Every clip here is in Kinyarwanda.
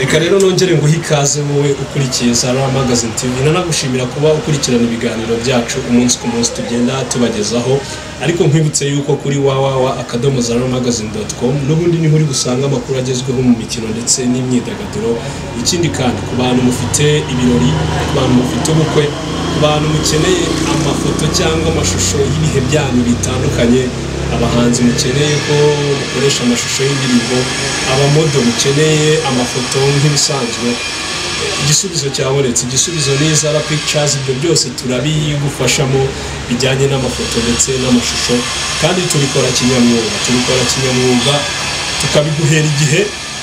reka rero nongere nguhe ikaze wowe ukurikiye Zara Magazine TV nanagushimira kuba ukurikirana ibiganiro byacu umunsi ku munsi tugenda tubagezaho ariko nkwibutse yuko kuri www akadomo zara magazine doti com n'ubundi niho uri gusanga amakuru agezweho mu mikino ndetse n'imyidagaduro ikindi kandi ku bantu mufite ibirori ku bantu mufite ubukwe ku bantu mukeneye amafoto cyangwa amashusho y'ibihe byanyu bitandukanye abahanzi mukeneye ko mukoresha amashusho y'indirimbo abamodo mukeneye amafoto nk'ibisanzwe igisubizo cyabonetse igisubizo n'izara pictures ibyo byose turabigufashamo bijyanye n'amafoto ndetse n'amashusho kandi tubikora kinyamwuga tubikora kinyamwuga tukabiguhera igihe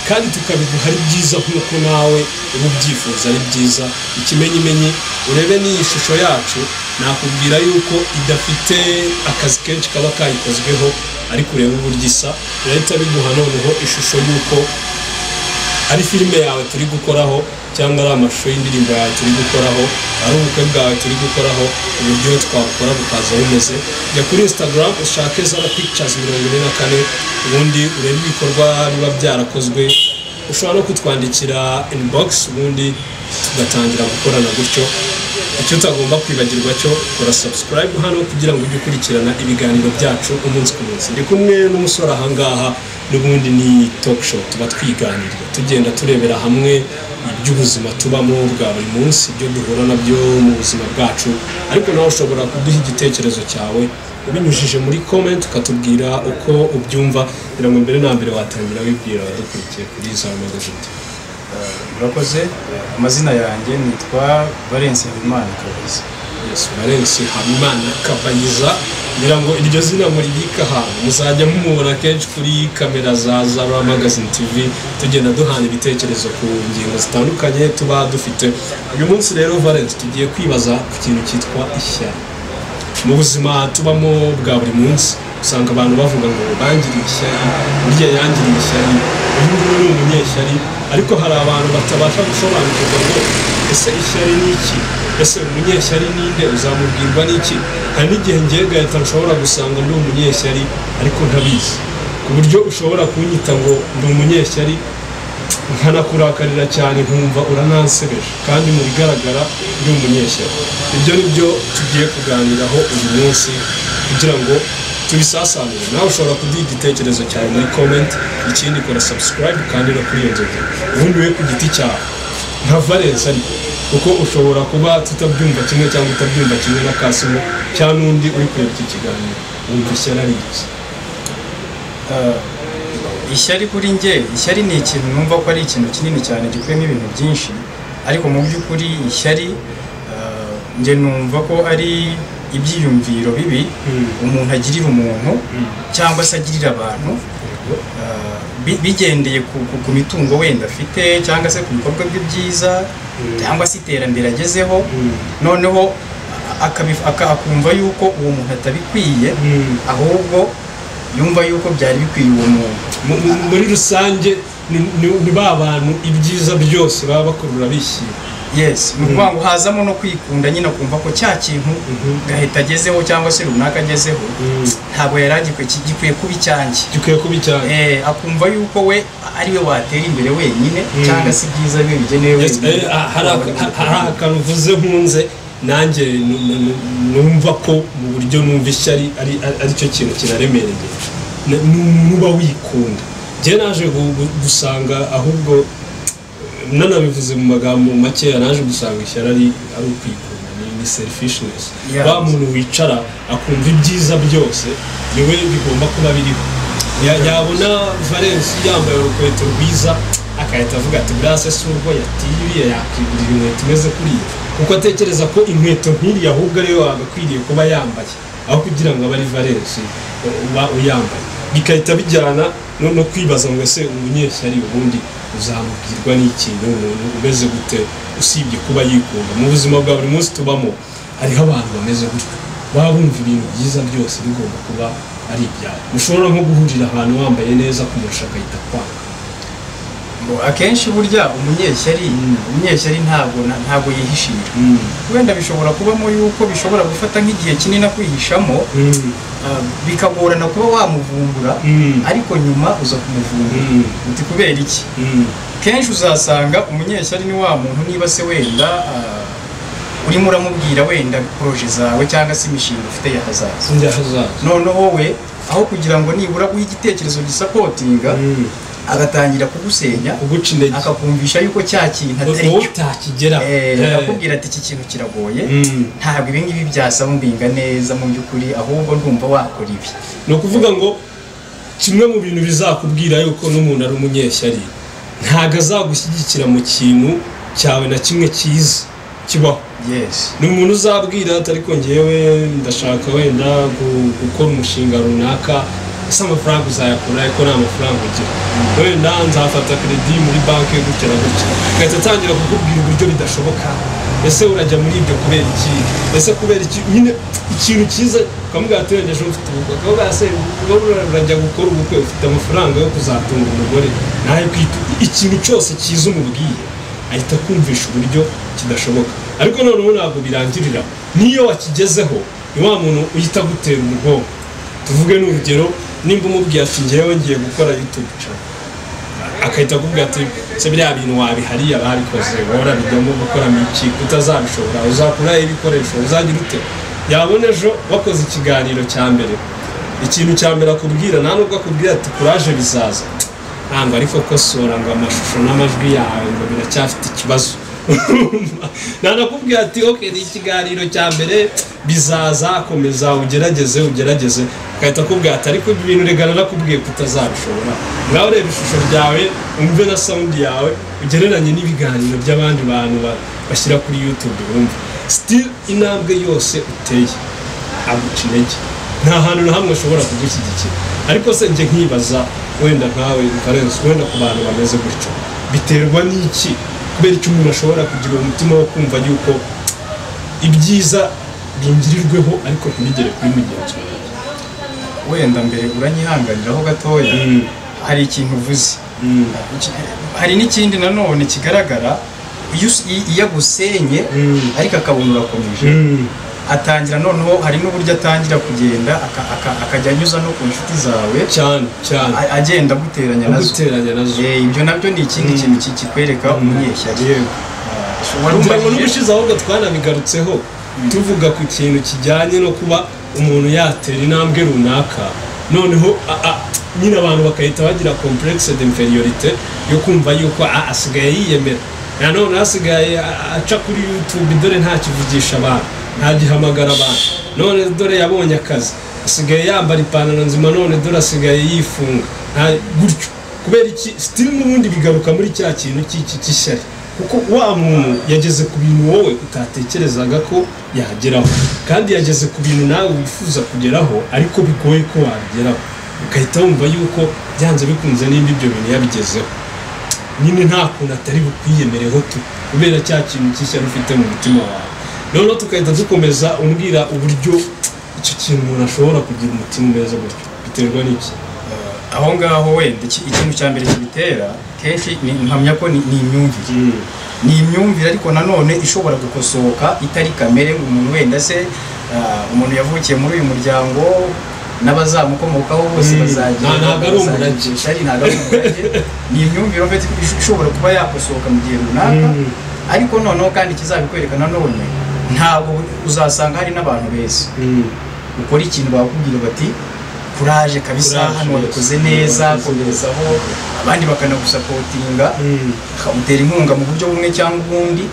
kandi tukabiguha ari byiza nk'uko nawe uba ubyifuza ari byiza ikimenyimenyi urebe n'iyi shusho yacu nakubwira yuko idafite akazi kenshi kaba kayikozweho ariko urebe uburyo isa birahita biguha noneho ishusho y'uko ari filime yawe turi gukoraho cyangwa ari amashusho y'indirimbo yawe turi gukoraho ari ubukwe bwawe turi gukoraho uburyo twakora bukaza bumeze jya kuri instagram ushake zara pictures mirongo ine na kane ubundi urebe ibikorwa biba byarakozwe ushobora no kutwandikira inbox ubundi tugatangira gukorana gutyo icyo utagomba kwibagirwa cyo kora subscribe hano kugira ngo ujye ukurikirana ibiganiro byacu umunsi ku munsi ndi kumwe n'umusore ahangaha n'ubundi ni talk show tuba twiganirira tugenda turebera hamwe iby'ubuzima tubamo bwa buri munsi ibyo duhura nabyo mu buzima bwacu ariko nawe ushobora kuduha igitekerezo cyawe ubinyujije muri comment ukatubwira uko ubyumva kugira ngo mbere na mbere watangira wibwira abadukurikiye kuri za magazine murakoze amazina yanjye nitwa valence habimana kabayiza Yesu Valence Habimana Kabayiza ngira ngo iryo zina muribika ahantu muzajya mumubona kenshi kuri kamera za Zara Magazine TV tugenda duhana ibitekerezo ku ngingo zitandukanye tuba dufite uyu munsi rero Valence tugiye kwibaza ku kintu cyitwa ishyari mu buzima tubamo bwa buri munsi usanga abantu bavuga ngo bangiriye ishyari burya yangiriye ishyari uyu nguyu ni umunyeshyari ariko hari abantu batabasha gusobanukirwa ngo ese ishyari ni iki ese umunyeshyari ni nde uzamubwirwa n'iki hari n'igihe ngiye gahita nshobora gusanga ndi umunyeshyari ariko ntabizi ku buryo ushobora kunyita ngo ndi umunyeshyari nkanakurakarira cyane nkumva uranansebeje kandi mu bigaragara ndi umunyeshyari ibyo ni byo tugiye kuganiraho uyu munsi kugira ngo tubisasanure nawe ushobora kuduha igitekerezo cyawe muri komenti ikindi kora sabusikarayibu kandi no kuri iyo nzoga ubundi we ku giti cyawe nka valensi ariko kuko ushobora kuba tutabyumva kimwe cyangwa utabyumva kimwe na kasimo cyangwa n'undi uri kureba iki kiganiro wumva ishyari ari iki ishyari kuri njye ishyari ni ikintu numva ko ari ikintu kinini cyane gikuyemo ibintu byinshi ariko mu by'ukuri ishyari eh, njye numva ko ari ibyiyumviro bibi umuntu agirira umuntu cyangwa se agirira abantu eh, bi- bigendeye ku, ku, ku mitungo wenda afite cyangwa se ku bikorwa bye byiza cyangwa se iterambere agezeho noneho akabif- aka- akumva yuko uwo muntu atabikwiye Mm. ahubwo yumva yuko byari bikwiye uwo muntu Mu- mu- muri rusange ni- ni ni ba bantu ibyiza byose baba bakurura bishyira yes ni ukuvuga ngo hazamo no kwikunda nyine akumva ko cya kintu gahita agezeho cyangwa se runaka agezeho ntabwo yari agikwiye ki- gikwiye kuba icyanjye gikwiye kuba icyaha Eh, akumva yuko we ari we watera imbere wenyine cyangwa se ibyiza bye bigenewe Yes, eh, ah, hari aka- ha- hari akantu uvuze nkunze nanjye nu- nu- nu- numva ko mu buryo numva ishyari ari ari- ari cyo kintu kiraremereye Na- ni umuntu uba wikunda njye naje gu- gu- gusanga ahubwo nanabivuze mu magambo makeya naje gusanga ishyari ari ari ukwikunda ni- ni selfishness Yeah. wa muntu wicara akumva ibyiza byose niwe bigomba kuba biriho Ya- yabona valensi yambaye urukweto rwiza agahita avuga ati buriya se si urwo yatiriye yakwigurira inkweto imeze kuriya kuko atekereza ko inkweto nk'iriya ahubwo ariyo wagakwiriye kuba yambaye aho kugira ngo abe ari valensi uba uyambaye bigahita bijyana no no kwibaza ngo ese umunyeshyari ubundi uzamubwirwa n'ikintu umuntu umeze gute usibye kuba yikunda mu buzima bwa buri munsi tubamo hariho abantu bameze gutyo baba bumva ibintu byiza byose bigomba kuba ari ibyabo mushobora nko guhurira ahantu wambaye neza kumurusha agahita kwanga Ngo akenshi burya umunyeshyari umunyeshyari ntabwo na- ntabwo yihishira wenda bishobora kubamo yuko bishobora gufata nk'igihe kinini akwihishamo ah, bikagorana kuba wamuvumbura Mm. ariko nyuma uza kumuvumbura Mm. uti kubera iki Mm. kenshi uzasanga umunyeshyari ni wa muntu niba se wenda ah, urimo uramubwira wenda poroje zawe cyangwa se imishinga ufite ya hazaza sinzi aho azaza noneho we aho kugira ngo nibura uhe igitekerezo gisapotinga Mm. agatangira kugusenya uguca intege akakumvisha yuko cya kintu atari wowe cyo utakigeraho Eh, Eh. akakubwira ati iki kintu kiragoye Mm. ntabwo ibi ngibi byasaba umbinga neza mu by'ukuri ahubwo ndumva wakora ibi ni ukuvuga ngo kimwe mu bintu bizakubwira yuko n'umuntu ari umunyeshyari ntabwo azagushyigikira mu kintu cyawe na kimwe cyiza kibaho yesi ni umuntu uzabwira atari ngewe ndashaka wenda gu- gukora umushinga runaka ese amafaranga uzayakura ariko nta mafaranga ugira wenda nzafata kredi muri banki gutya na gutya agahita atangira kukubwira uburyo bidashoboka ese urajya muri ibyo kubera iki ese kubera iki nyine ikintu cyiza ukamubwira ati wenda ejo mfite ubukwe akavuga ese wowe ura- urajya gukora ubukwe ufite amafaranga yo kuzatunga umugore nawe kwita ikintu cyose cyiza umubwiye ahita kumvisha uburyo kidashoboka ariko noneho ntabwo birangirira n'iyo wakigezeho ni wa muntu uhita agutera umugongo tuvuge n'urugero nimba umubwiye ati ngewe ngiye gukora youtube channel agahita akubwira ati se biriya bintu wabihariye ababikoze wowe bijyamo gukoramo iki utazabishobora uzakuraho ibikoresho uzagira ute yabona ejo bakoze ikiganiro cya mbere ikintu cya mbere akubwira nta nubwo akubwira ati kuraje bizaza ntabwo ariko kosora ngo amashusho n'amajwi yawe ngo biracyafite ikibazo nanakubwira ati oke ni ikiganiro cya mbere bizaza komeza ugerageze ugerageze agahita akubwira ati ariko ibi bintu regana nakubwiye ko utazabishobora ngaho reba ishusho ryawe umve na sawundi yawe ugereranye n'ibiganiro by'abandi bantu ba- bashyira kuri yutube bumva sitiri intambwe yose uteye aguca intege nta hantu na hamwe ashobora kugushyigikira ariko se njye nkibaza wenda nkawe karenzi wenda ku bantu bameze gutyo biterwa n'iki kubera icyo umuntu ashobora kugira umutima wo kumva yuko ibyiza bingirirweho ariko ntibigere kuri mugenzi wawe wenda mbere uranyihanganiraho gatoya Mm. hari ikintu uvuze Mm. Iki- hari n'ikindi nanone kigaragara iyo us- i- iyo agusenye Mm. ariko akabona urakomeje Mm. atangira noneho hari n'uburyo atangira kugenda aka- aka- akajya anyuza no ku nshuti zawe cyane cyane a- agenda aguteranya nazo guteranya nazo Eh, ibyo nabyo ni ikindi kintu ki- kikwereka umunyeshyari yego wari kugira ngo umubajije- n'ubushize ahubwo twanabigarutseho tuvuga ku kintu kijyanye no kuba umuntu yatera intambwe runaka noneho a- a- nyine abantu bakahita bagira complexe d'inferiorité yo kumva yuko "Ah, asigaye yiyemera nanone asigaye a- aca kuri youtube dore nta kivugisha abantu nta gihamagara abantu none dore yabonye akazi asigaye yambara ipantaro nzima none dore asigaye yifunga nta- gutyo kubera iki sitiri n'ubundi bigaruka muri cya kintu cy'iki cy'ishyari kuko wa muntu yageze ku bintu wowe utatekerezaga ko yageraho kandi yageze ku bintu nawe wifuza kugeraho ariko bigoye ko wageraho ugahita wumva yuko byanze bikunze nimba ibyo bintu yabigezeho nyine nta kuntu atari bukwiyemereho tu kubera cya kintu cy'ishyari ufite mu mutima wawe noneho tugahita dukomeza umbwira uburyo icyo kintu umuntu ashobora kugira umutima umeze gutyo biterwa n'iki aho ngaho wenda iki- ikintu cya mbere kibitera kenshi ni- mpamya ko ni ni imyumvire ni imyumvire ariko nanone ishobora gukosoka itari kamere umuntu wenda se ah, umuntu yavukiye muri uyu muryango n'abazamukomokaho bose Mm. bazagira Nta- ntabwo ari bazagira umurage. ishyari, ntabwo ari umurage ni imyumvire ufite ish- ishobora kuba yakosoka mu gihe runaka Mm. ariko noneho kandi ikizabikwereka nanone ntabwo uzasanga hari n'abantu beza Mm. ukora ikintu bakubwira bati kuraje kabisa Kuraje, hano wabikoze yes. neza Wabikoze komerezaho abandi bakanagusapotinga Mm. ukamutera inkunga mu buryo bumwe cyangwa ubundi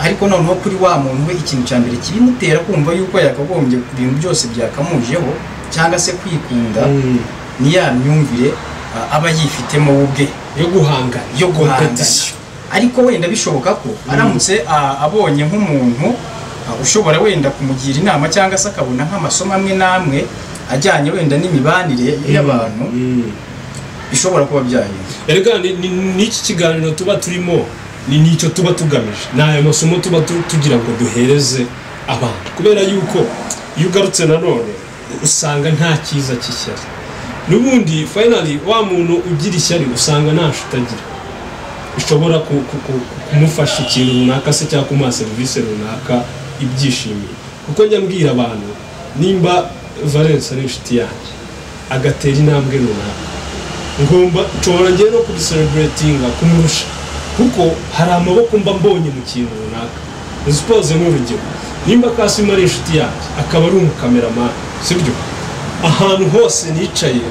ariko noneho kuri wa muntu we ikintu cya mbere kibimutera kumva yuko yakagombye ibintu byose byakamujeho cyangwa se kwikunda Mm. ni ya myumvire ah, aba yifitemo we ubwe yo guhangana yo guhangana Competition. ariko wenda bishoboka ko aramutse ah, abonye nk'umuntu ah, ushobora wenda kumugira inama cyangwa se akabona nk'amasomo amwe n'amwe ajyanye wenda n'imibanire y'abantu Mm. bishobora kuba byahinda erega ni- ni- n'iki kiganiro tuba turimo ni n'icyo tuba tugamije ni aya masomo tuba tu- tugira ngo duhereze abantu kubera yuko iyo ugarutse nanone usanga nta cyiza cy'ishyari n'ubundi fayinali wa muntu ugira ishyari usanga nta nshuti agira bishobora ku- ku- ku- kumufasha ikintu runaka se cyangwa kumuha serivisi runaka ibyishimiye kuko njya mbwira abantu nimba valence ari inshuti yanjye agatera intambwe runaka ngomba nshobora njyewe no kugiseleburetinga kumurusha kuko hari amaboko mba mbonye mu kintu runaka nsipoze nk'urugero nimba kasima ari inshuti yanjye akaba ari umukameramani sibyo ahantu hose nicaye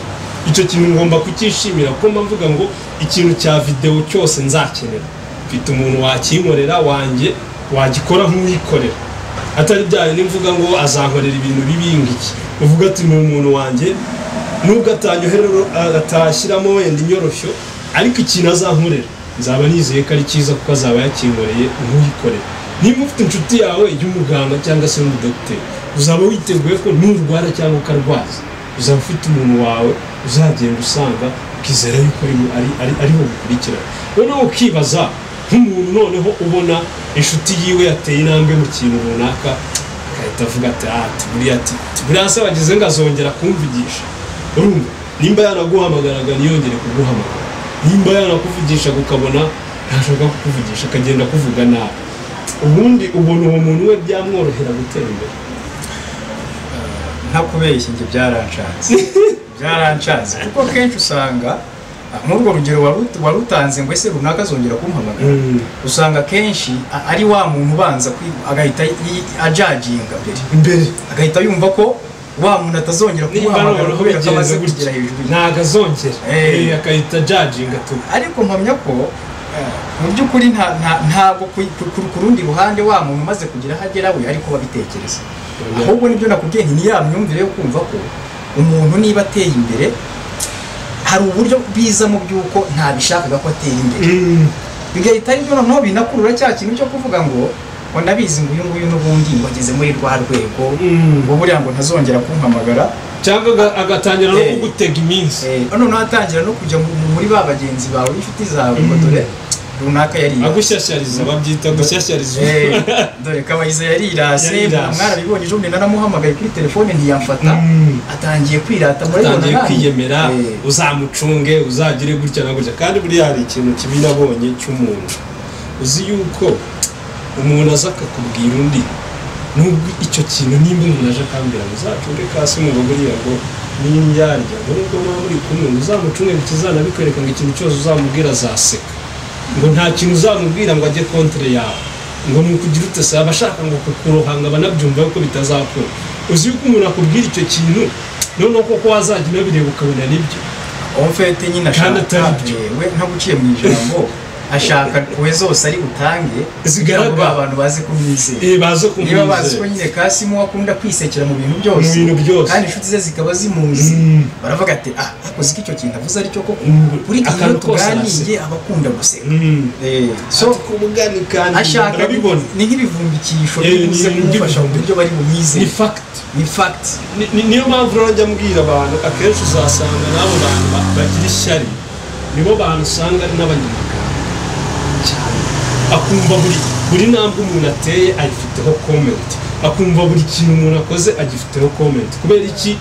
icyo kintu ngomba kucyishimira kuko mba mvuga ngo ikintu cya videwo cyose nzakenera mfite umuntu wakinkorera wanjye wagikora nk'uwikorera atari byayo nimvuga ngo azankorera ibintu bibi ngiki uvuga ati ni umuntu wanjye nubwo atanyoherero atashyiramo wenda inyoroshyo ariko ikintu azankorera nzaba nizeye ko ari cyiza kuko azaba yakinkoreye nk'uyikorera niba ufite inshuti yawe y'umuganga cyangwa se n'umudogiteri uzaba witeguye ko nturwara cyangwa ukarwaza uzaba ufite umuntu wawe uzagenda usanga ukizera yuko ari ari- ari- ari bugukurikirane noneho ukibaza nk'umuntu noneho ubona inshuti yiwe yateye intambwe mu kintu runaka agahita avuga ati aha tuburiya ati tuburiya se wagize ngo azongera kumvugisha urumva nimba yanaguhamagaraga ntiyongere kuguhamagara nimba yanakuvugisha kukabona ntashaka kukuvugisha akagenda kuvuga nabi ubundi ubona uwo muntu we byamworohera gutera imbere ntakubeshya njye byaranshatse byaranshatse kuko akenshi usanga ah, nk'urwo rugero waru- warutanze ngo ese runaka azongera kumpamagara usanga akenshi a- ari wa muntu ubanza kwi- agahita yi- ajaginga mbere imbere agahita yumva ko wa muntu atazongera nimba kumuhamagara noneho kubera ko bigenze amaze gutya kugera hejuru ye. ntabwo azongera Eh. Eh, agahita jajinga tuba ariko mpamya ko eh, mu by'ukuri nta- nta- ntabwo ku- ku ku- ku rundi ruhande wa muntu umaze kugira aho agera we ari kuba abitekereza ahubwo nibyo nakubwiye nti ya myumvire yo kumva ko umuntu niba ateye imbere hari uburyo bwiza mu by'uko ntabishakaga ko atera imbere bigahita ari byo noneho binakurura cya kintu cyo kuvuga ngo ngo nabizi ngo uyu nguyu n'ubundi ngo ageze muri rwa rwego ngo buriya ngo ntazongera kumpamagara cyangwa aga- agatangira no Eh. kugutega iminsi Eh, noneho hatangira no kujya mu- mu- muri ba bagenzi bawe inshuti zawe ngo dore runaka yari agushyashyariza babyita gushyashyariza Eh, dore kabayiza yarirase Yarirase. mwarabibonye ejo bundi naramuhamagaye kuri telefone ntiyamfata Mm. atangiye kwirata murabibona utangiye nanjye. kwiyemera Eh, uzamucunge uzagire gutya na gutya kandi buriya hari ikintu kibi nabonye cy'umuntu uzi yuko umuntu aza akakubwira undi nubwo icyo kintu nimba umuntu aje akambwira ngo uzacunge kasi ngo buriya ngo n'indyarya ngo nubwo muba muri kumwe ngo uzamucunge ngo kizanabikwereka ngo ikintu cyose uzamubwira azaseka ngo nta kintu uzamubwira ngo ajye kontere yawe ngo ni ukugira ute se aba ashaka ngo kukurohanga banabyumva yuko bitazakora uzi yuko umuntu akubwira icyo kintu noneho koko wazajya unabireba ukabona nibyo omfete nyine Kandi ashaka atari byo. eh, we ntaguciye mu ijambo ashaka we zose ari butange Zigaragara. kugira ngo abantu baze kumwizera Eh, baze niba bazi ko kumwizera nyine kasimu akunda kwisekera mu bintu byose Mu bintu byose. kandi inshuti ze zikaba zimuzi Mm. baravuga ati ah akoze ko icyo kintu avuze aricyo koko Mm. buri gihe iyo Akantu kose tuganiye aba akunda guseka Mm. Eh, so so kubugani kandi ashaka urabibona ni nk'ibivumbikisho Eh, bibuze ni- ni kumufasha mu nk'ibivumbikisho. buryo bari ni bumwizeye fagiti ni fagiti Ni- ni- niyo mpamvu rero njya mbwira abantu akenshi uzasanga n'abo bantu ba- bagira ishyari nibo bantu usanga ari n'abanyamagare cyane akumva buri buri ntambwe umuntu ateye ayifiteho komenti akumva buri kintu umuntu akoze agifiteho komenti kubera iki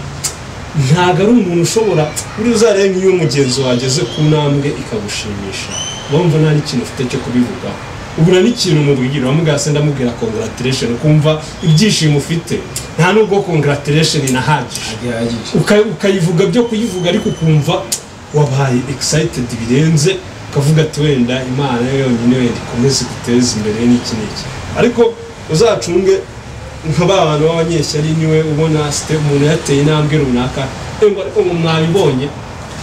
ntabwo ari umuntu ushobora buri uzarebe nk'iyo umugenzi wageze ku ntambwe ikagushimisha wumva nta n'ikintu ufite cyo kubivugaho ubura n'ikintu umubwira wamubwira se ndamubwira congratulation ukumva ibyishimo ufite nta nubwo congratulation inahagije bihagije uka- ukayivuga byo kuyivuga ariko ukumva wabaye excited birenze ukavuga ati wenda imana yo yonyine wenda ikomeze iguteze imbere n'iki n'iki ariko uzacunge nka ba bantu b'abanyeshyari niwe ubona site umuntu yateye intambwe runaka ngo ariko ngo mwabibonye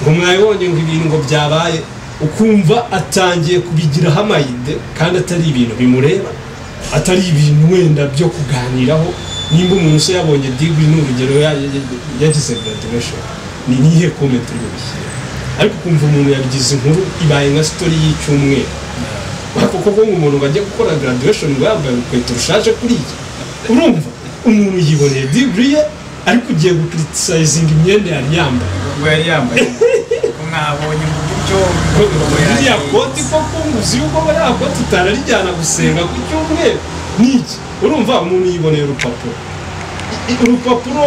ngo mwabibonye ngo ibintu ngo byabaye ukumva atangiye kubigiraho amayide kandi atari ibintu bimureba atari ibintu wenda byo kuganiraho nimba umuntu se yabonye digiri ni urugero ya- ya- ya- yagize graduation ni nihe comment uri bubishyire ariko ukumva umuntu yabigize inkuru ibaye nka story y'icyumweru ariko koko ngo umuntu bajya gukora graduation ngo yambaye urukweto rushaje kuri iki urumva umuntu yiboneye digiri ye ariko ugiye gucriticizinga imyenda yari yambaye ubwo yari yambaye ko mwabonye mu buryo iriya koti koko nguzi yuko bariya koti utararijyana gusenga ku cyumweru niki urumva umuntu yiboneye urupapuro urupapuro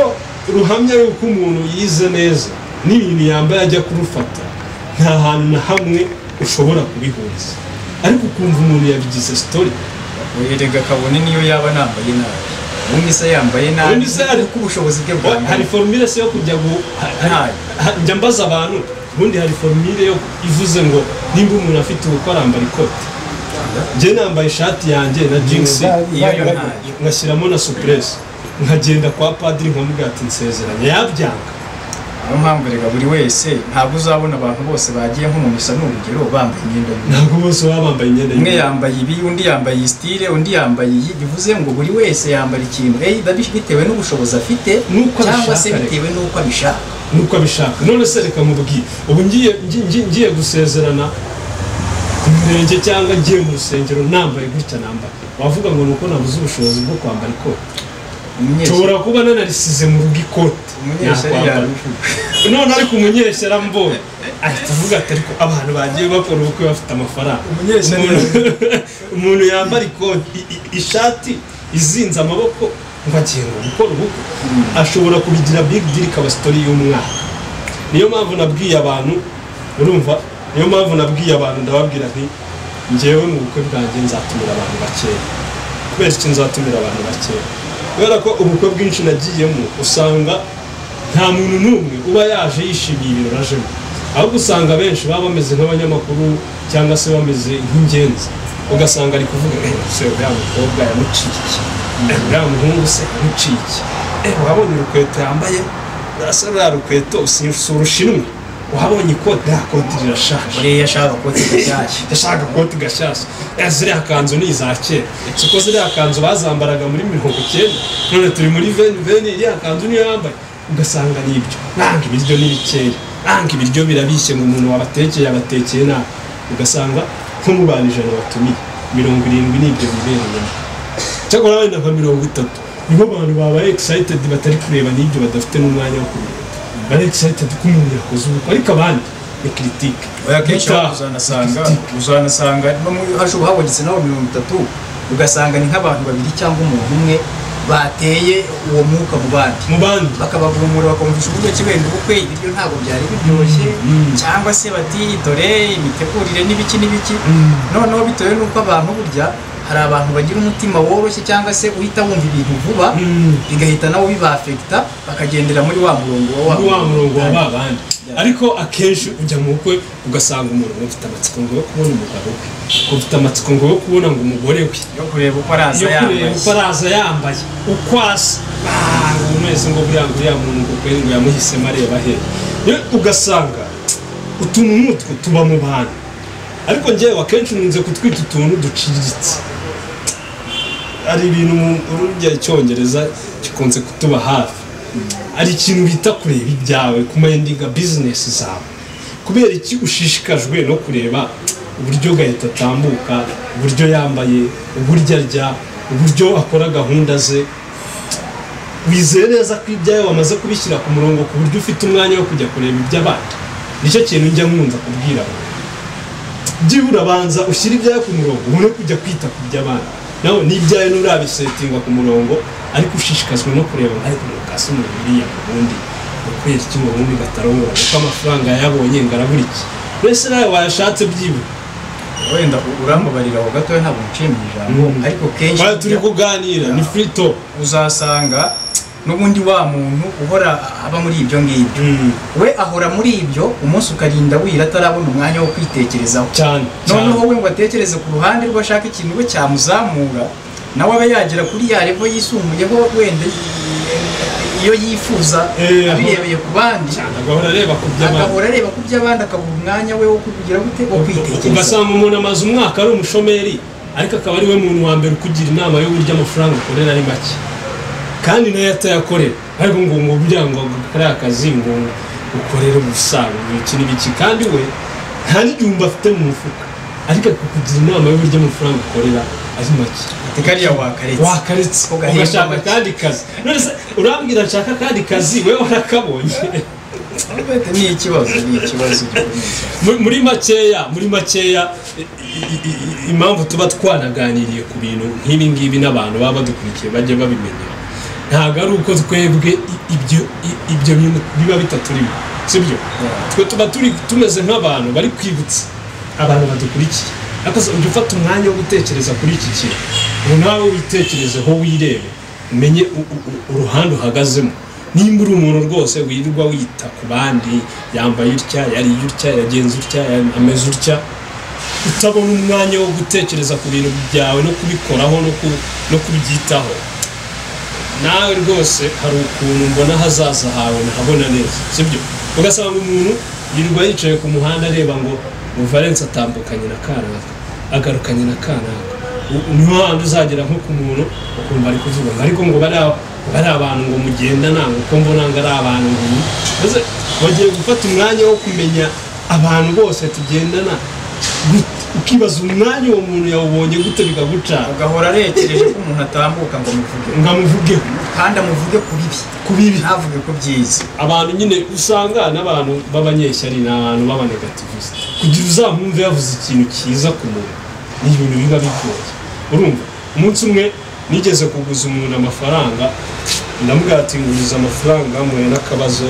ruhamya yuko umuntu yize neza n'ibintu yambaye ajya kurufata nta hantu na hamwe ushobora kubihuriza ariko ukumva umuntu yabigize sitori erega kabone niyo yaba nambaye nabi ubundi se yambaye nabi Ubundi se hari- kuko ubushobozi bwe Wa- hari bwangana formule se yo kujya gu ha- ha- ntayo ha- njya mbaza abantu ubundi hari formule yo ivuze ngo nimba umuntu afite ubukwe arambara ikoti njye nambaye ishati yanjye na jinsi iyo yo ntayo ngashyiramo na supuresi nkagenda kwa padiri nkamubwira ati nsezeranye yabyanga niyo mpamvu reka buri wese ntabwo uzabona abantu bose bagiye nko mu misa ni urugero bambaye imyenda y'ubururu ntabwo bose baba bambaye imyenda umwe y'ubururu. yambaye ibi undi yambaye iyi sitire undi yambaye iyi bivuze ngo buri wese yambara ikintu eh, babi- bitewe n'ubushobozi afite N'uko cyangwa abishaka se rero. bitewe n'uko abishaka nuko abishaka none se reka mubwire ubu ngiye ngi- ngi- ngiye gusezerana ku murenge cyangwa ngiye mu rusengero nambaye gutya nambara wavuga ngo ni uko nabuze ubushobozi bwo kwambara ikoti umunyeshyari nshobora kuba nanarisize mu rugo ikoti umunyeshyari nakwambara. yabivuga none ariko umunyeshyari ambonye ahita avuga ati ariko abantu bagiye bakora ubukwe bafite amafaranga Umunyeshyari Umuntu- umuntu yambara ikoti i- i- ishati izinze amaboko ngo agiye ngo gukora ubukwe ashobora kubigira big deal ikaba sitori y'umwaka niyo mpamvu nabwiye abantu urumva niyo mpamvu nabwiye abantu ndababwira nti ngewe mu bukwe bwanjye nzatumira abantu bakeya kubera iki nzatumira abantu bakeya kubera ko ubukwe bwinshi nagiyemo usanga nta muntu n'umwe uba yaje yishimiye ibirori ajemo ahubwo usanga benshi baba bameze nk'abanyamakuru cyangwa se bameze nk'ingenzi ugasanga ari kuvuga "Eh, se uriya mukobwa yamuciye iki? Eh, uriya muhungu se yamuciye iki? Eh, wabonye urukweto yambaye asa ruriya rukweto si si urushinwa wabonye ikoti ririya koti rirashaje buriya ashaka ko kidashyashya ndashaka koti gashyashya Eh, ziriya kanzu ni iza kera siko ziriya kanzu bazambaraga muri mirongo icyenda none turi muri veni veni iriya kanzu niyo yambaye ugasanga ni ibyo nanga ibiryo ni bikeya nanga ibiryo birabishye ngo umuntu wabatekeye abatekeye nabi ugasanga nko mu bantu ijana batumiye mirongo irindwi ni ibyo bibereyemo cyakora wenda nka mirongo itatu nibo bantu babaye excited batari kureba n'ibyo badafite n'umwanya wo kureba bari excited ko umuntu yakoze ubukwe ariko abandi ni kiritike oya kenshi Gutaha. uzanasanga uzanasanga no mu hashobora habonetse naho mirongo itatu ugasanga ni nk'abantu babiri cyangwa umuntu umwe bateye uwo mwuka mu bandi mu bandi bakabavumura bakumvisha uburyo ki wenda ubukwe ibiryo ntabwo byari biryoshye Mm. cyangwa se bati dore imitegurire n'ibiki n'ibiki Mm. noneho bitewe n'uko abantu burya hari abantu bagira umutima woroshye cyangwa se uhita wumva ibintu vuba Mm. bigahita nabo bibafekita bakagendera muri wa murongo wa wa murongo wa ba bandi ariko akenshi ujya mu bukwe ugasanga umuntu ngo mfite amatsiko ngo yo kubona umugabo we ngo mfite amatsiko ngo yo kubona ngo umugore we yo kureba uko yo araza kureba yambaye uko araza yambaye uko asa Ah, umuntu wese ngo buriya ngo uriya muntu ngo kweri ngo yamuhisemo areba he Yo- ugasanga utuntu n'utwo tuba mu bantu ariko njyewe akenshi nkunze kutwita utuntu duciriritse hari ibintu mu ururya icyongereza gikunze kutuba hafi hari ikintu bita kureba ibyawe kumendinga bizinesi zawe kubera iki ushishikajwe no kureba uburyo gahita atambuka uburyo yambaye uburyo arya uburyo akora gahunda ze wizeye neza ko ibyawe wamaze kubishyira ku murongo ku buryo ufite umwanya wo kujya kureba iby'abandi nicyo kintu njya nkunza kubwira abantu byibura banza ushyire ibyawe ku murongo ubone kujya kwita ku by'abandi nawe n'ibyawe nturabisetinga ku murongo ariko ushishikazwa no kureba ngo ariko mukasi umuntu uriya ubundi ukwera iki ngo ubundi batarongora kuko amafaranga yayabonye ngo arabura iki mbese nawe wayashatse byibura wenda uramubarira aho gatoya ntabwo nciye mu ijambo Mm. ariko kenshi Twari turi kuganira ni free talk uzasanga n'ubundi wa muntu uhora aba muri ibyo ngibyo we ahora muri ibyo umunsi ukarinda wira atarabona umwanya wo kwitekerezaho cyane cyane noneho we ngo atekereze ku ruhande rwe ashaka ikintu we cyamuzamura nawe abe yagera kuri ya revo yisumbuyeho wenda iyo yifuza Eh, abirebeye ku bandi cyane agahora areba ku by'abandi agahora areba ku by'abandi akabura umwanya we wo kugira gute wo kwitekerezaho ugasanga umuntu amaze umwaka ari umushomeri ariko akaba ari we muntu wa mbere ukugira inama y'uburyo amafaranga akorera ari make kandi nayo atayakorera ariko ngo ngo kugira ngo akore akazi ngo ukorere umusaruro iki n'ibiki kandi we nta n'igihumbi afite mu mufuka ariko akugira inama y'uburyo amafaranga akorera ari make kariya wakaretse wakaretse Ugahemba ugashaka make. akandi kazi none se urambwira nshaka akandi kazi we warakabonye ni ikibazo ni ikibazo gikomeye cyane Muri- muri makeya muri makeya i- i- i- impamvu tuba twanaganiriye ku bintu nk'ibi ngibi n'abantu baba badukurikiye bajya babimenya ntabwo ari uko twebwe i- ibyo i- ibyo bintu biba bitaturimo sibyo twe tuba turi tumeze nk'abantu bari kwibutsa abantu badukurikiye ariko se ujya ufata umwanya wo gutekereza kuri iki kintu ngo nawe witekerezeho wirebe umenye u- u- u- uruhande uhagazemo nimba uri umuntu rwose wirirwa wita ku bandi yambaye utya yariye utya yagenze utya ya- ameze utya utabona umwanya wo gutekereza ku bintu byawe no kubikoraho no ku- no kubyitaho nawe rwose hari ukuntu mbona hazaza hawe ntahabona neza sibyo ugasanga umuntu yirirwa yicaye ku muhanda areba ngo ngo valence atambukanye na kanaka agarukanye na kanaka U- niho handi uzagera nko ku muntu ukumva ari kuvuga ngo ariko ngo bari aba- bari abantu ngo mugendana ngo uko mbona ngo ari abantu ngo ni maze bagiye gufata umwanya wo kumenya abantu bose tugendana gute. ukibaza umwanya uwo muntu yawubonye gute bikagucana agahora arekereje ko umuntu atambuka ngo amuvuge ngo amuvugeho kandi amuvuge ku bibi ku bibi ntavuge ko byiza abantu nyine usanga n'abantu b'abanyeshyari ni abantu b'abanegativisite kugira uzamwumve yavuze ikintu cyiza ku muntu ni ibintu biba bigoye urumva umunsi umwe nigeze kuguza umuntu amafaranga ndamubwira ati nguriza amafaranga muhuye n'akabazo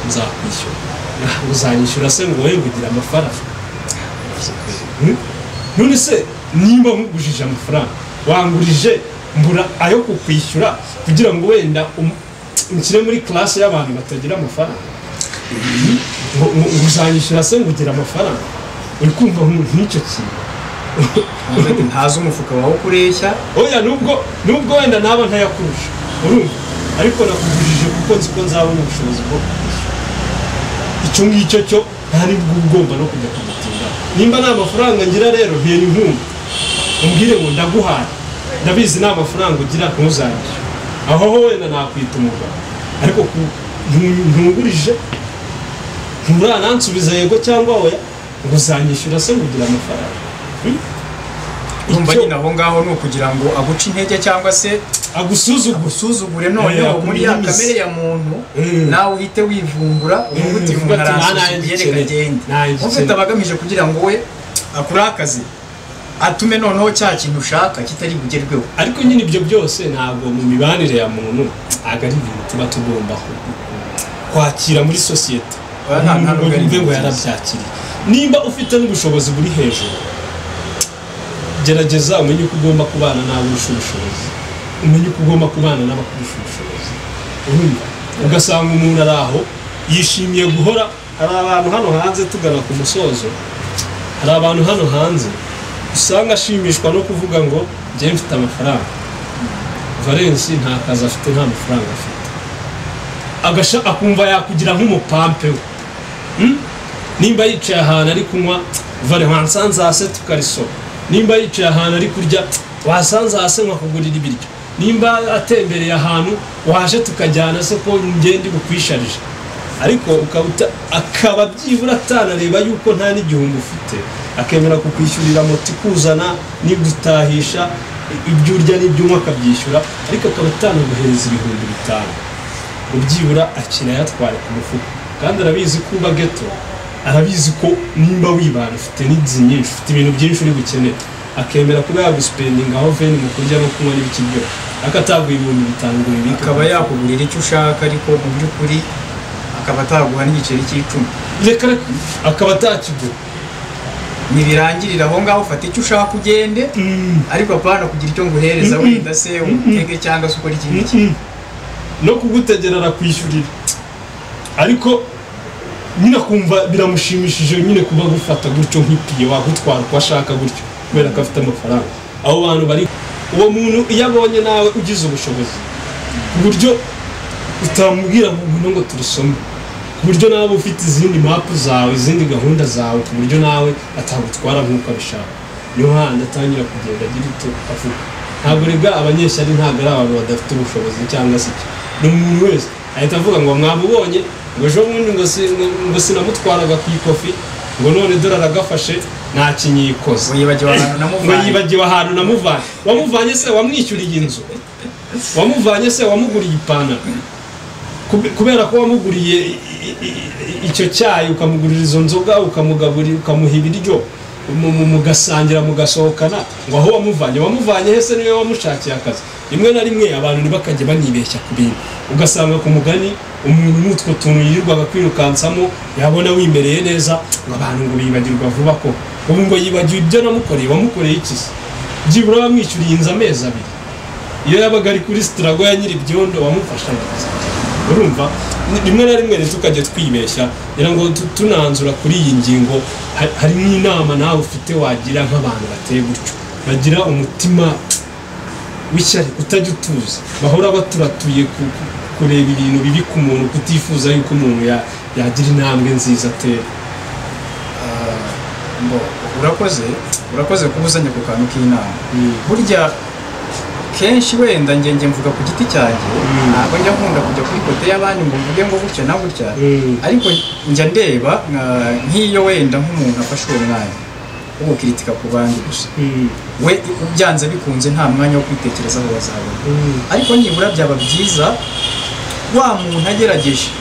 nzakwishyura Ah, uzanyishyura se ngo wowe ngugira amafaranga Hmm? none se nimba nkugujije amafaranga wangurije mbura ayo kukwishyura kugira ngo wenda um- nshyire muri classe y'abantu batagira amafaranga Ngo- ngo- ngo uzanyishyura se ngugira amafaranga uri kumva nku- nk'icyo kintu Umuntu ati, ntazi umufuka wawe uko ureshya oya nubwo nubwo wenda naba ntayakurusha urumva ariko nakugujije kuko nzi ko nzabona ubushobozi bwo kugushyura icyo ngicyo cyo ntari bwo ugomba no kujya kugutinda nimba nta mafaranga ngira rero ntera inkunga umbwire ngo ndaguhaye ndabizi nta mafaranga ugira ntuzangire aho ho wenda nakwita umugabo ariko ku- ntu- ntungurije nturanansubiza yego cyangwa oya ngo uzanyishyura se ngugira amafaranga Hmm? urumva Icyo- nyine aho ngaho ni ukugira ngo aguce intege cyangwa se agusuzugura agusuzugure noneho Eh, muri ya akumwimize. kamere ya muntu Mm. nawe uhite wivumbura uvuga uti Mm, umuntu ati, "Ah, aransuzuguye nanjye reka ikeneye, agende nanjye ufite ikeneye." abagamije kugira ngo we akure akazi atume noneho cya kintu ushaka kitari bugerweho ariko nyine ibyo byose ntabwo mu mibanire ya muntu ntabwo ari ibintu tuba tugomba ku- kwakira muri sosiyete Oya, nta- Umuntu nta nubwo ari yumve ngo byiza. yarabyakiriye nimba ufite n'ubushobozi buri hejuru gerageza umenye uko ugomba kubana n'abarusha ubushobozi umenye uko ugomba kubana n'abakurusha ubushobozi urumva ugasanga umuntu ari aho yishimiye guhora hari abantu hano hanze tugana ku musozo hari abantu hano hanze usanga ashimishwa no kuvuga ngo njye mfite amafaranga valensi nta kazi afite nta mafaranga afite agasha akumva yakugira nk'umupampe we Hmm? nimba yicaye ahantu ari kunywa vare wansanze hasi tukarisoma nimba yicaye ahantu ari kurya wasanze hasi nkakugurira ibiryo nimba atembereye ahantu waje tukajyana se ko ngende bukwisharije ariko ukaba uta- akaba byibura atanareba yuko nta n'igihumbi ufite akemera kukwishyurira moto ikuzana n'igutahisha ibyo urya n'ibyo unywa akabyishyura ariko akaba atanaguhereza ibihumbi bitanu ngo byibura akina yatware ku mufuka kandi arabizi ko uba geto arabizi ko nimba wibana ufite n'inzu nyinshi ufite ibintu byinshi uri bukenere akemera kuba yagusipendinga aho veni mu kurya no kunywa n'ibiki byose ariko ataguha ibihumbi bitanu ngo bibike akaba yakugurira icyo ushaka ariko mu by'ukuri akaba ataguha n'igiceri cy'icumi reka reka akaba atakigura ntibirangirira aho ngaho ufata icyo ushaka ugende ariko apana kugira icyo nguhereza wenda se umutege cyangwa se ukora ikindi kintu no kugutegera arakwishyurira ariko nyine akumva biramushimishije nyine kuba agufata gutyo nk'ipiye wagutwara uko ashaka gutyo kubera ko afite amafaranga abo bantu bari uwo muntu iyo abonye nawe ugize ubushobozi ku buryo utamubwira ngo ngwino ngo turusome ku buryo nawe ufite izindi mapu zawe izindi gahunda zawe ku buryo nawe atagutwara nk'uko abishaka niyo handi atangira kugenda agira icyo avuga ntabwo rega abanyeshyari ntabwo ari abantu badafite ubushobozi cyangwa se iki ni umuntu wese ahita avuga ngo mwamubonye ngo ejo bundi ngo si- ngo- ngo sinamutwaraga ku ikofi ngo none dore aragafashe nta kinyikoze wibagiwe abantu ngo namuvanye yibagiwe ahantu namuvanye wamuvanye se wamwishyuriye inzu wamuvanye se wamuguriye ipantaro Kube- kubera ko wamuguriye i- i- i- icyo cyayi ukamugurira izo nzoga ukamugaburira ukamuha ibiryo mu- mu- mugasangira mugasohokana ngo aho wamuvanye wamuvanye hese niwe wamushakiye akazi rimwe na rimwe abantu ntibakajya banibeshya ku bintu ugasanga ku mugani umuntu n'utwo tuntu yirirwaga kwirukansamo yabona wimereye neza ngo abantu ngo bibagirwa vuba ko ubu ngo yibagiwe ibyo namukoreye wamukoreye iki se byibura wamwishyuriye inzu amezi abiri iyo yabaga ari kuri sitirago ya nyiribyondo wamufashaga urumva rimwe na rimwe ntitukajye twibeshya ngira ngo tu- tunanzura kuri iyi ngingo ha- hari n'inama nawe ufite wagira nk'abantu bateye gutyo bagira umutima w'ishyari utajya utuza bahora baturatuye ku- ku- kureba ibintu bibi ku muntu kutifuza yuko umuntu ya- yagira intambwe nziza atera Ah, ngo urakoze urakoze kuba uzanye ku kantu k'inama Mm. burya kenshi wenda nge nge mvuga ku giti cyanjye Mm. ntabwo njya nkunda kujya kuri kote y'abandi ngo mvuge ngo gutya na gutya Mm. ariko njya ndeba ah, nk'iyo wenda nk'umuntu afashe uwo mwanya wo gukiritika ku bandi gusa we byanze bikunze nta mwanya wo kwitekerezaho bazabona ariko nibura byaba byiza wa muntu agerageje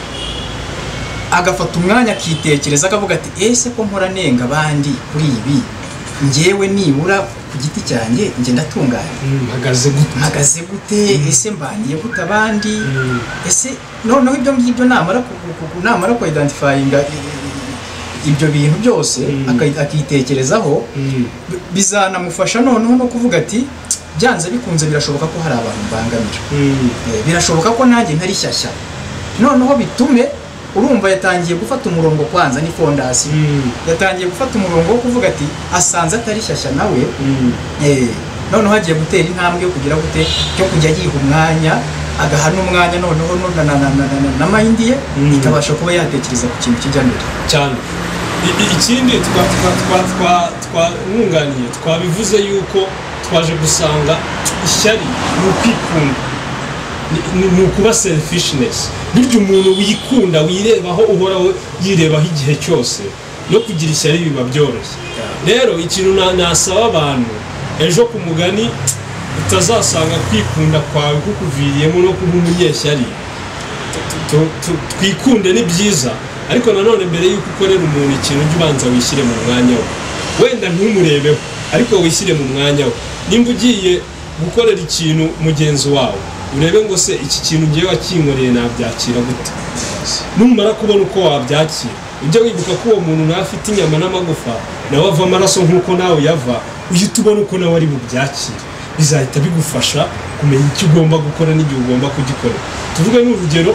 agafata umwanya akitekereza akavuga ati ese ko mpora nenga abandi kuri ibi ngewe nibura ku giti cyanjye njye ndatunganye mpagaze gute mpagaze gute ese mbaniye gute abandi Mm. ese noneho ibyo ngibyo namara ku- ku- ku- namara kuidentifayinga i- i- ibyo bintu byose Mm. akai- akitekerezaho Mm. bi- bizanamufasha noneho no kuvuga ati byanze bikunze birashoboka ko hari abantu mbangamira Mm. Eh, birashoboka ko nanjye ntari shyashya noneho bitume urumva yatangiye gufata umurongo kwanza ni fondasiyo Mm. yatangiye gufata umurongo wo kuvuga ati asanze atari shyashya nawe Mm. eh, noneho agiye gutera intambwe yo kugira gute yo kujya yiha umwanya agaha n'umwanya noneho no- na- na- na- na- na- na mayindi ye Mm. ikabasha kuba yatekereza ku kintu kijya mbere cyane I- i- ikindi twa twa twa twa twamwunganiye twabivuze yuko twaje gusanga ishyari ni ukwikunda Ni- ni ni ukuba selfishness burya umuntu wikunda wirebaho uhoraho yirebaho igihe cyose no kugira ishyari biba byoroshye rero ikintu na- nasaba abantu ejo ku mugani utazasanga kwikunda kwawe kukuviriyemo no kuba umunyeshyari tu- tu- twikunde ni byiza ariko nanone mbere y'uko ukorera umuntu ikintu ujya ubanza wishyire mu mwanya we wenda ntumurebeho ariko wishyire mu mwanya we nimba ugiye gukorera ikintu mugenzi wawe urebe ngo se iki kintu ugiye wakinkoreye nabyakira gute numara kubona uko wabyakira ujye wibuka ko uwo muntu nawe afite inyama n'amagufa nawe ava amaraso nk'uko nawe yava uhita ubona uko nawe ari bubyakire bizahita bigufasha kumenya icyo ugomba gukora n'igihe ugomba kugikorera tuvuge n'urugero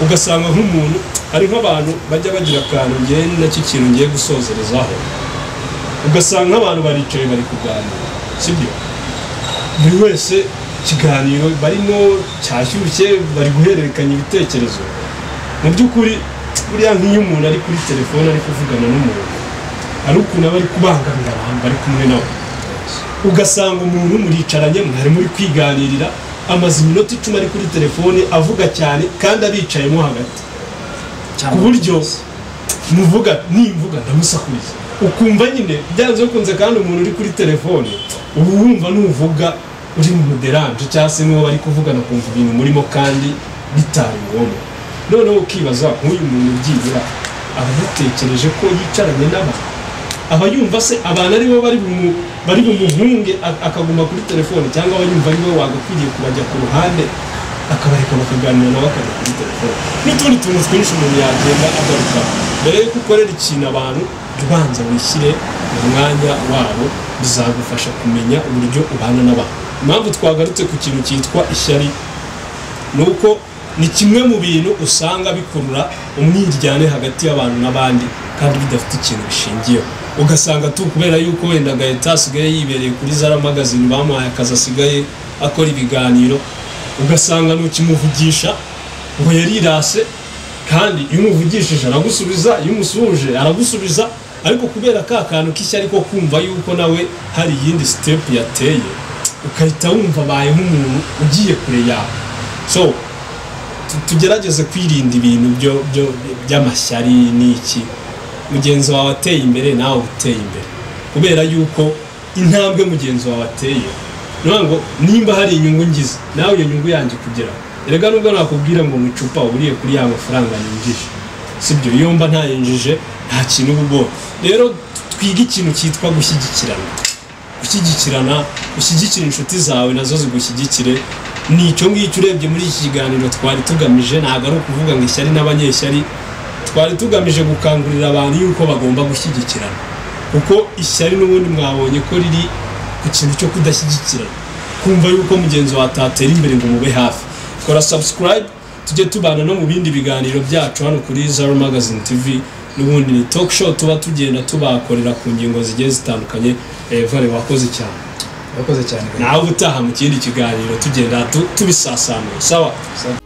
ugasanga nk'umuntu hari nk'abantu bajya bagira akantu ngewe ni nacyo kintu ngiye gusozerezaho ugasanga abantu baricaye bari kuganira sibyo buri wese ikiganiro barimo cyashyushye bari guhererekanya ibitekerezo mu by'ukuri buriya nk'iyo umuntu ari kuri telefone ari kuvugana n'umuntu hari ukuntu aba ari kubangamira abantu bari kumwe nawe ugasanga umuntu muricaranye mwari muri kwiganirira amaze iminota icumi ari kuri telefone avuga cyane kandi abicayemo hagati ku buryo muvuga nimvuga ndamusakuriza ukumva nyine byanze bikunze kandi umuntu uri kuri telefone uba wumva nuvuga uri mu muderanje cyangwa se n'uwo bari kuvugana kumva ibintu murimo kandi bitari ngombwa noneho ukibaza nk'uyu muntu byibura aba yatekereje ko yicaranye n'abantu aba yumva se abantu aribo bari bumu- bari bumuhunge a- akaguma kuri telefone cyangwa aba yumva ariwe wagakwiriye kubajya ku ruhande akabareka bakaganira nawe akajya kuri telefone n'utundi tuntu twinshi umuntu yagenda agaruka mbere yuko ukorera ikintu abantu ubanza wishyire mu mwanya wabo bizagufasha kumenya uburyo ubana n'abantu impamvu twagarutse ku kintu cyitwa ishyari nuko ni kimwe mu bintu usanga bikurura umwiryane hagati y'abantu n'abandi kandi bidafite ikintu bishingiyeho ugasanga tu kubera yuko wenda gahita asigaye yibereye kuri zara magazine bamuhaye akazi asigaye akora ibiganiro ugasanga ntukimuvugisha ngo yarirase kandi iyo umuvugishije aragusubiza iyo umusuhuje aragusubiza ariko kubera ka kantu k'ishyari ko kumva yuko nawe hari iyindi sitepu yateye ugahita wumva abaye nk'umuntu ugiye kure yawe so tu- tugerageze kwirinda ibintu byo byo by'amashyari n'iki mugenzi wawe ateye imbere nawe uba uteye imbere kubera yuko intambwe mugenzi wawe ateye ni ukuvuga ngo nimba hari inyungu ngize nawe iyo nyungu yanjye kugeraho erega nubwo nakubwira ngo mu icupa uburiye kuri ya mafaranga ninjije sibyo iyo mba ntayinjije nta kintu uba ubonye rero twige ikintu cyitwa gushyigikirana gushyigikirana ushyigikire inshuti zawe nazo zigushyigikire ni icyo ngicyo urebye muri iki kiganiro twari tugamije ntabwo ari ukuvuga ngo ishyari n'abanyeshyari twari tugamije gukangurira abantu yuko bagomba gushyigikirana kuko ishyari n'ubundi mwabonye ko riri ku kintu cyo kudashyigikirana kumva yuko mugenzi wawe atatera imbere ngo mube hafi kora subscribe tujye tubana no mu bindi biganiro byacu hano kuri zaro magazine tv n'ubundi ni talk show tuba tugenda tubakorera ku ngingo zigiye zitandukanye Eh, vale wakoze cyane urakoze cyane nawe ubutaha mu kindi kiganiro tugenda tu- tubisasanura sawa Sawa.